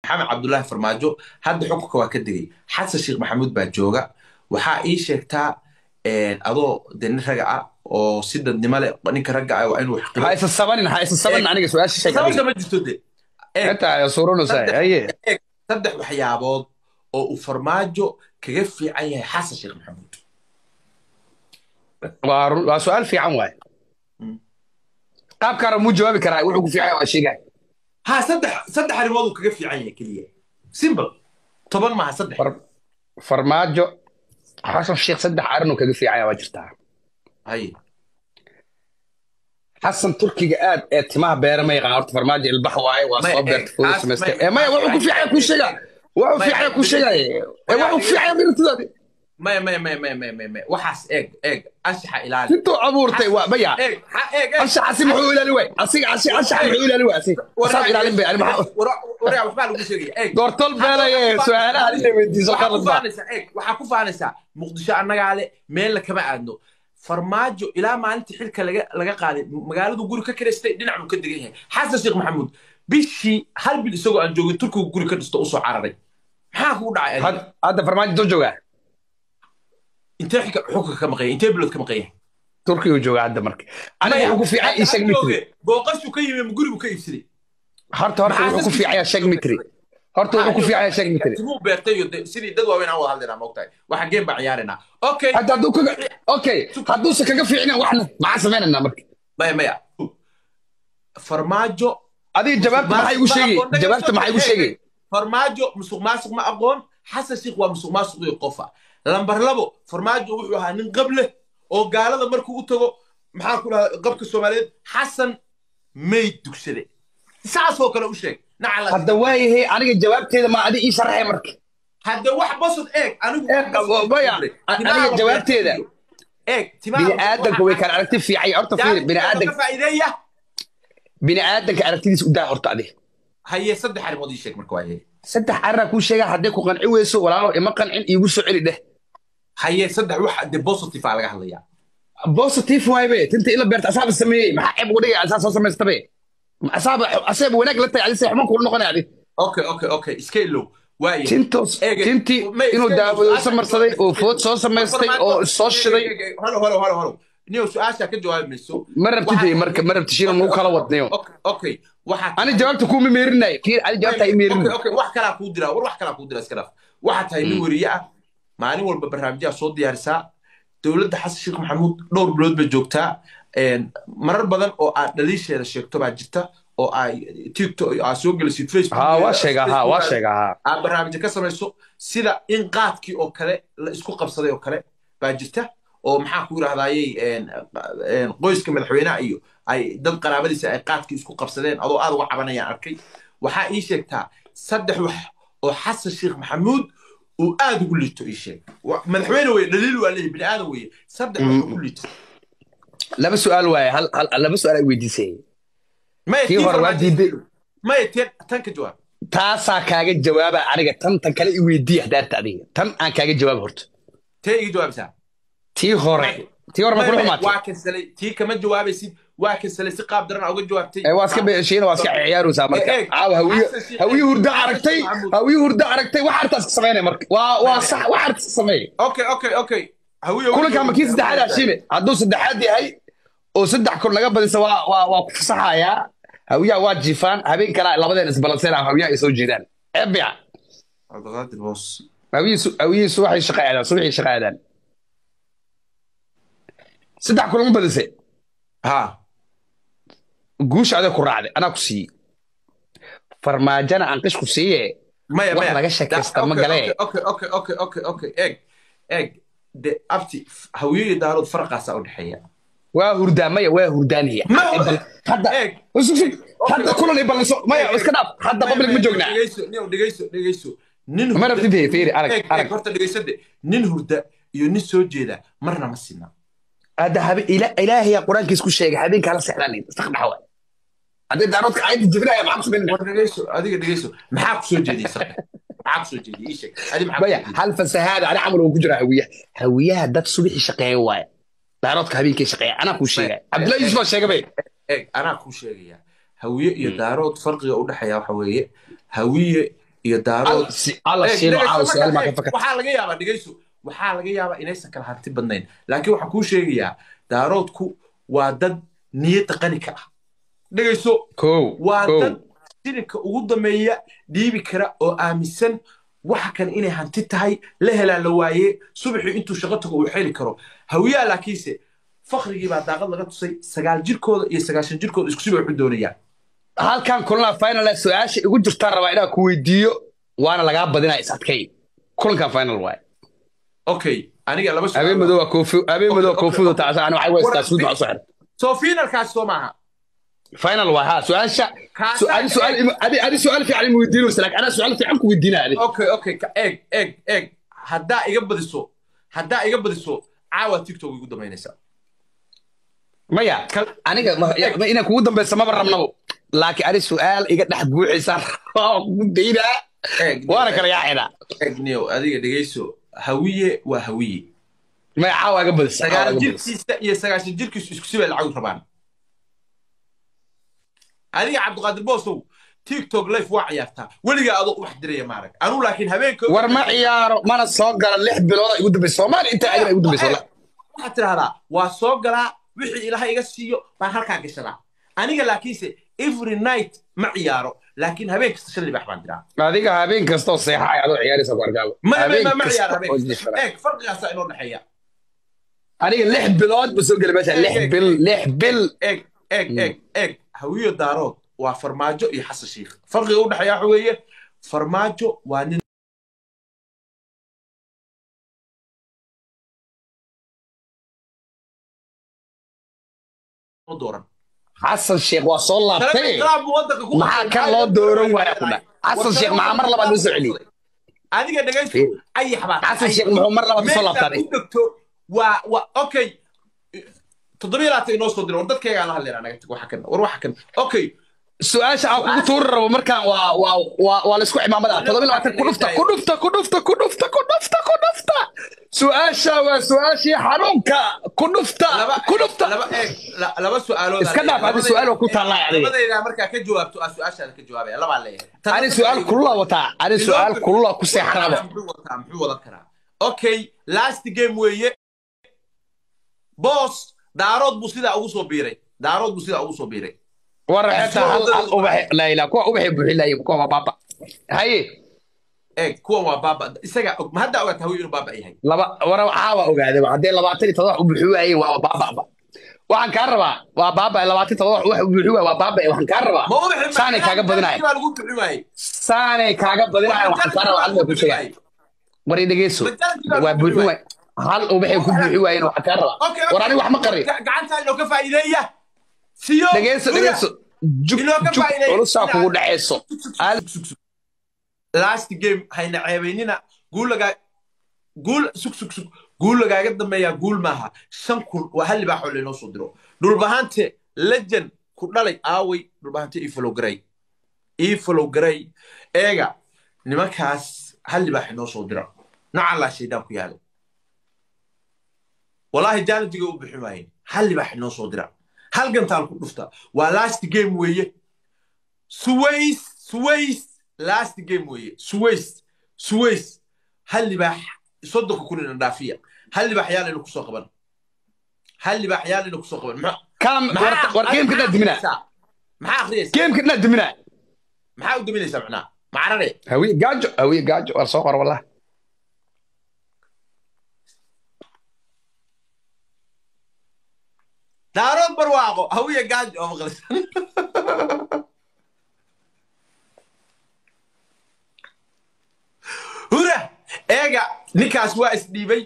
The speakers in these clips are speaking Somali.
maxamed cabdullaahi farmaajo hadda xukunka waa ka degay xasan sheekh maxamuud baa jooga waxaa ii sheegtaa adoo de nin raga ah oo si dadnimo leh ninka ragga ah waa inuu ha isa sabanin ha isa sabanin aniga su-aasha sheeg sababta ma jirto de inta ay suurunaysaa haye saddex waxyaabood oo uu farmaajo kaga fiican yahay xasan sheekh maxamuud waa run- waa su-aal fiican waaye qaabkaana muu jawaabi karaa wuxuu ku fiican yahay waa sheegay ha saddex saddex arrimood uu kaga fiican yahay keliya simple toban maaha saddex Far- farmaajo xasan sheekh saddex arrin uu kaga fiican yahay waa jirtaa haye xasan turkiga aad ee timaha beera ma yaqaan horta farmaajo ilbax waaye waa Maya, soo eh, beerta fooda as- samaystay maya, ee maya wuxuu ku fiican yahay kuu sheega wuxuu Maya, fiican yahay kuu sheegaya ee wuxuu ku fiican yahay mirtidaadi maya maya maya maya maya maya maya waxaas eeg eeg anshaxa ilaali intuu abuurtay waa maya eeg ha eeg eeg anshaxasi muxuu ilaali waay asiga asi anshaxa muxuu ilaali waay asiga asaab ilaalin bay ani maxaa waraa waxbaa lagu sheegaya eeg doortol beelaye su-aalaha inay weydiiso waxaa ku qalad baa faanaysaa eeg waxaa ku faanaysaa muqdisho annagaa le meelna kama aadno farmaajo ilaa maalintii xilka laga laga qaaday magaaladu guri ka kiraystay dhinac buu ka degan yahay xasan sheekh maxamuud bishii hal bil isagoo aan joogin turkigu guri ka dhisto usoo cararay maxaa kugu dhacay adiga? Had- hadda farmaajo doo joogaa intee xilka xukunka ka maqan yahay intee bilood ka maqan yahay turkiga joogaa hadda marka aniga wuxuu ku fiican yahay sheeg mitri booqashuu ka yimi guri buu ka iibsaday horta horta wuxuu ku fiican yahay sheeg mitri horta wuxuu ku fiican yahay sheeg mitri timuu beertay iyo de- sidii dad waaweyn aan wada hadlaynaa maogtahay waxa game baan ciyaaraynaa okay hadda hadduu kaga okay hadduusan kaga fiicnan waxna maxaa samaynaynaa marka maya maya farmaajo adiga jawaabta maxay u sheegay jawaabta maxay u sheegay farmaajo musuq maasuq ma aqoon xasan sheekh waa musuq maasuq iyo qofa lambar labo farmaajo wuxuu ahaa nin qab leh oo gaalada markuu u tago maxaa ku dhahaa qabka soomaaliyeed xasan mayd dugsade saasoo kale u sheeg nacala hadda waayahay aniga jawaabteeda ma adi ii sharaxay marka hadda wax basod eeg anigu Eeg, maya, aniga jawaabteeda. eeg bini aadanka way kala aragti fiican horta fiiri bini aadanka faa'iideeya bini aadanka aragtidiisa u daa horta adi haye saddex arrimood ii sheeg marka waaye saddex arrinaa kuu sheega hadday ku qanci weyso walaalo ima qancin iigu soo celi dheh haye saddex wax de positive aa laga hadlayaa positive waaybe tinta ila beerta asaaba sameeyey maxaa ceeb uga dhigay asaa soo samaystabe asaaba asaaba wanaag la tahay adi se xumaan kula noqonay adi okay okay okay iska ilow waaye tintos Eege, tintii ma iska inuu ilow, daawado su-aasha- samarsaday oo food soo samaystay oo soo shiday halo halo halo halo niyo su-aasha ka jawaabi mayso ma rabtid marka ma rabti shiina nagu kala wadnayo okay okay waxaa ani jawaabta kuuma meerinay fiir ani jawaabta i meerin okay okay wax kalaa kuu diraa war wax kalaa kuu diraa iska dhaaf waxaa tahay nin weriye ah maalin walba barnaamijyaa soo diyaarisaa dowladda xasan sheekh maxamuud dhowr bilood bay joogtaa een, marar badan oo aad dhaliisheeda sheegto baa jirta oo ay tiktok aa soo gelisid facebook ha waa sheegaa ha waa sheegaa ha aad barnaamijyo ka samayso sida in qaadkii oo kale la isku qabsaday oo kale baa jirta oo maxaa ku yidhahdayey qoyska madaxweynaha iyo ay dad qaraabadiisa ay qaadkii isku qabsadeen adoo aad uga cabanayaan arkay waxaa ii sheegtaa saddex wax oo xasan sheekh maxamuud uu aad ugu liito ii sheeg Wa- madaxweyne weye dhaliil waa leeyahy bini aadan weye saddex wax ugu liito laba su-aal waaye hal hal laba su-aal ay weydiisay maya Kii hore waa diiday. maya ten tan ka jawaab taasaa kaaga jawaaba aniga tan tan kale i weydiiya hadaarta adiga tan aan kaaga jawaab horta tee iga jawaabisaa tii hore tii hore ma kula xumaatay waa kansalay tii kama jawaabaysid waa kansalay si qaab daran aa uga jawaabtay ee waa iska beeshiina waa iska ciyaaraysaa marka Eeg, caawa hawiye Xasan Sheikh- hawiye hurdo aragtay Maxamuud. hawiye hurdo aragtay wax artaas ka sameynay marka waa waa sax wax artaas ka sameey okay okay okay hawiye kulanka ma kii saddexaad hashime hadduu saddexaad yahay oo saddex kun laga badisa waa waa waa ku fasaxayaa hawiyaha waa jiifaan habeen kale labadeen isbalanseen hawiyaha ay soo jeedaan eebya cabdiqaadir boos hawiyihiisu hawiyihiisu waxay shaqa aadaan subaxii shaqa aadaan saddex kun lama badise ha guusha adeeg ku raacday anaa ku siiyey farmaajana aan qish ku siiye maya Wax maya laga sheekaysta Da- ma okay, galee. okay okay okay okay okay eeg eeg de abti hawiye iyo daarood farqaasaa u dhexeeya waa hurdaan maya waa hurdaanaya Ma- hadda eeg Sug, sug. hadda kulan i ballanso maya iska dhaaf hadda public ma joognaa dhegeyso nin dhegeyso dhegeyso nin ma rabtid hey, fiiri arag eeg eeg arag horta dhegeysade nin hurda iyo nin soo jeeda marna ma sina hadda habe ila ilaahiya quraankiis ku sheegay habeenkaa la seexdaan iska dhaxwa haddii daaroodka ayda jibinaya maxaa ku sameynaya war dhegeyso adiga dhegeyso maxaa ku soo jeediyey sarka maxaa ku soo jeediyey ii sheeg adi maxaa ku maya soo jeediyey? hal fasahaada ani camal uu ku jira hawiyaha hawiyaha dad subaxii shaqeeya waaye daaroodka habeenkii shaqeeya anaa kuu sheegay cabdullahi yusuf baa sheegay bay eeg anaa kuu sheegaya hawiye iyo daarood farqiga u dhexeeya waxa weeye hawiye iyo daarood alla Eeg, shiino dhegeyso caawa marka, su-aal maa ka eeg, fakar waxaa laga yaabaa dhegeyso waxaa laga yaabaa inaysan kala hanti badnayn laakiin waxaan kuu sheegayaa daaroodku waa dad niyadda qani ka ah dhegeyso kow waa kow dad shilinka ugu dambeeya dhiibi kara oo aaminsan waxa kan inay hanti tahay la helaa la waaye subaxii intuu shaqo tago uu xeli karo hawiyaa laakiinse fakhrigii baa daaqad laga tusay sagaal jirkooda iyo sagaashan jirkooda isku sibay waxu doonayaan halkan kulanaa final su-aasha igu jirtaan rabaa inaan ku weydiiyo waana lagaa badinaa is adkay kulankan final waay okay aniga laba su'aal habeen baa- madow waa koofi habeen madow Okay, koofidu okay. taasa ana waxay weystaa suud baa u soo xiran soo finalkaas soo maaha final waay ha su-aasha Kaasa- su- adi su-aal adi adi su-aal fiican ima weydiinaysa laakiin anaa su-aal fiican ku weydiinaa adi okay okay ka eeg eeg eeg haddaa iga badiso haddaa iga badiso caawa tiktok igu damaynaysaa maya Kal- aniga ma- ya- ma- inaan kugu dambeysa maba rabnabo laakiin ani su-aal iga dhex buuxaysa waa kugu daynaa eeg waana kala yaacinaa eeg niyow adiga dhegeyso hawiye waa hawiye maya caawa iga badisa caawa sagaal iga badisa jirkiisa iyo sagaashan jirkiisu isku sibay lacag rabaan adiga cabdiqaadir boosow tiktok life waa ciyaartaa weligaa adoo wax diraya maarag anuu laakiin habeenka war ma ciyaaro mana soo gala lix bilooda igu dambeysa soomaaliya intaa adina igu dambeysa wala waxaad tidhahdaa waa soo galaa wixii ilaahay iga siiyo baan halkaa gashadaa aniga laakiinse every night ma ciyaaro laakiin habeen kasta shan libax baan diraa adiga habeen kasta oo seexay adoo ciyaaraysa ku arkaaba ma ma habeen ma ma ciyaar kasta habeen oo kasta jifara eeg farqigaasaa inoo dhexeeya aniga lix bilood ba soo gela meesha lix bil lix bil eeg eeg eeg eeg hawiyo daarood waa farmaajo iyo xasan shiikh farqiga u dhexeeya waxa weeye farmaajo waa nin dooran xasan sheekh waa soo laabtay Trump buu waddanka ku maxaa qabtay. kan loo dooran waaya ku dha xasan sheekh maxaa mar labaad loo soo celiyey adiga dhegayso Fiir. ayax baa xasan sheekh muxuu mar labaad soo laabtay u degto waa waa okay toddobiyo labaatan inoo soo diro war dadkaygaa la hadlayna naga tag waxa kan war waxa kan okay su-aasha aan kugu tuuri rabo markaan waa waa waa waa laisku cimaamada todoba iyo labaatan ku dhufta ku dhufta ku dhufta ku dhufta ku dhufta ku dhufta su-aasha waa su-aashii xanuunka ku dhufta laba ku dhufta laba eeg la- laba su'aalood Iska dhaaf, adiga su'aal oo ku taallaa adiga. labadayda markaa ka jawaabto aa su-aashaada ka jawaabaya labaa leeyahay ani su-aal kulula wataa ani su-aal kulula ku seexan rabo muxuu wataa muxuu wadan karaa okay last game weeye boss daarood buu sidaa ugu soo biiray daarood buu sidaa ugu soo biiray war xeeta hal hal ubaxe laa ilaa kuwa ubaxay buuxinayeen kuwa waa baaba haye eeg kuwan waa baaba isaga og ma hadda ogaata hawiy inuu baaba yahay laba war caawa ogaade haddee labaatan iyo todoba wax u buuxi waayeen waa baababa waxaan kaa rabaa waa baaba labaatan iyo todoba wax u buuxi waay waa baaba waxaan kaa rabaa ma u bixin saanay kaaga badinaya baa lagu bixin waayey saanay kaaga badinaya waxaan kaa rabaa adiga ku sheegay war i dhegeyso waa buuxi waay hal ubaxay ku buuxi waayeen waxaan kaa rabaa war aniga wax ma qarin gacantaa inoo ka faa'iideeya siyo dhegeyso dhegeyso jug Inoo ka jug faa'iideeya. culusaa kugu dhaceyso Al- last game hayna ceebaynina guul lagaa guul sug sug sug guul lagaaga dambeeyaa guul maaha shan kun waa hal libaaxoo laynoo soo diro dhulbahante lejan ku dhalay aaway dhulbahante ii follow garay ii follow garay eega nimankaas hal libaax inoo soo dira nacallaa shaydaan ku yaalo walaahi jaanadiga u bixin waayeen hal libaax inoo soo dira hal gantaal ku dhufta waa last game weeye suways suways last game weeye suways suways hal libaax soddonka kun ina dhaafiya hal libaax yaa layna kusoo qaban hal libaax yaa layna kusoo qaban maxaa kaam war- war geemka dhaa dimina maxaa akhriyaysa geemka dhaa dimina maxaa u daminaysaa macnaa macarare hawiye gaajo hawiye gaajo war soo qor wallah daarood barwaaqo hawiya gaajo oo maqlisan hura eega ninkaas waa isdhiibay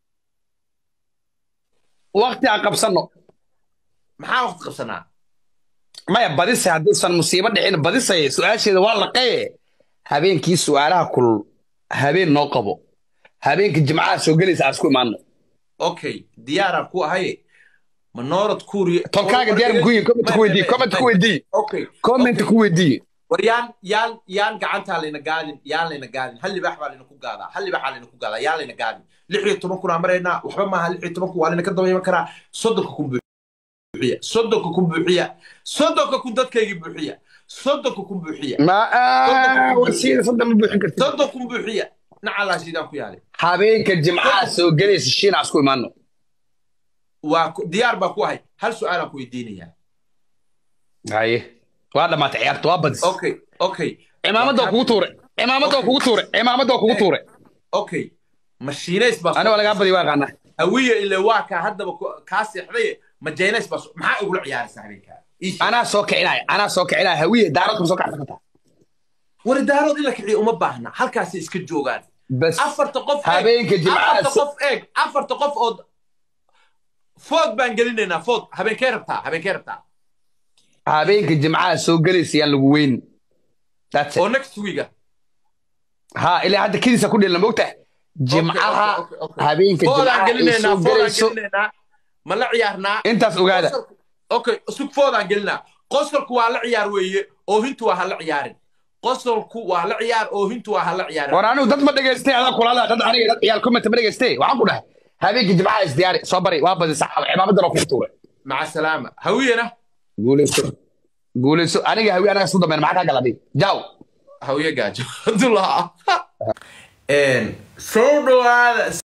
waqti aan qabsano maxaa waqti qabsanaa maya badise hadduusan musiibo dhicin badisay su-aasheeda waa laqaye habeenkii su-aalaha kulul habeen noo qabo habeenka jimcaha soo gelaysa aan isku imaano okay diyaaraan ku ahaye manoorad kuuriye tolkaaga diyaar ku yihin comment ku weydiiye comment ku weydiiye okay comment ku weydiiye war yaan yaan yaan gacantaa layna gaadin yaan layna gaadin hal libaax baa layna ku gaadaa hal libaaxaa layna ku gaadaa yaan layna gaadin lix iyo toban kunaa maraynaa waxba maaha lix iyo toban kun waa layna ka daba iman karaa soddonka kun buuxiya soddonka kun buuxiya soddonka kun dadkaygii buuxiya soddonka kun buuxiya ma wasiida sadda ma buuxin kartid soddon kun buuxiya nacalaa shiidaan ku yaalay habeenka jimcaha soo gelaysa shiina asku imaano waa ku- diyaar baa ku ahay hal su-aalaan ku weydiinayaa haye waa dhamaatay ciyaarta waa badis okay okay cimaamada waa kugu tuure cimaamada waa kugu tuure cimaamada waa kugu tuure okay mashiinays baa aniga waa lagaa badi waa qaanaa hawiye ile waa kaa haddaba ku- kaa seexday majaynays baa soo- maxaa igula ciyaaraysa habeenkaa Ii sheeg. anaa soo kicinaya anaa soo kicinaya hawiye daaradka soo kacsan kartaa waridaarood in la kiciyo uma baahna halkaasay iska joogaan bas afarta qof eeg, habeenka jimcaha afarta so- qof eeg afarta qof oo food baan gelinaynaa food habeenkee rabtaa habeenkee rabtaa habeenka jimcaha soo gelaysa yaan lagu weyn That's it. oo next weeka ha ilaa hadda kediisa ku dhelna mogta jimcaha Okay, okay, okay. habeenka foodaan jimcaha ay gelinaynaa soo foodaan gelayso gelinaynaa ma la ciyaarnaa intaas ogaada Qosolku- okay sug foodaan gelinaa qosolku waa la ciyaar weeye oohintu waa ha la ciyaarin qosolku waa la ciyaar oohintu waa ha la ciyaarin war anigu dad ma dhegaystay adaa kulala dad aniga dad ciyaal comment ma dhegaystay waxaan ku dhahay habeenka jimcaha isdiyaari soo bari waa badisa cimaamadan oo kugu tuure maca salaama hawiyena guuleyso guuleyso aniga hawi anaga isku dambeyn maxaa kaa galaday jaw hawiye gaajo abdullah soo dhawaada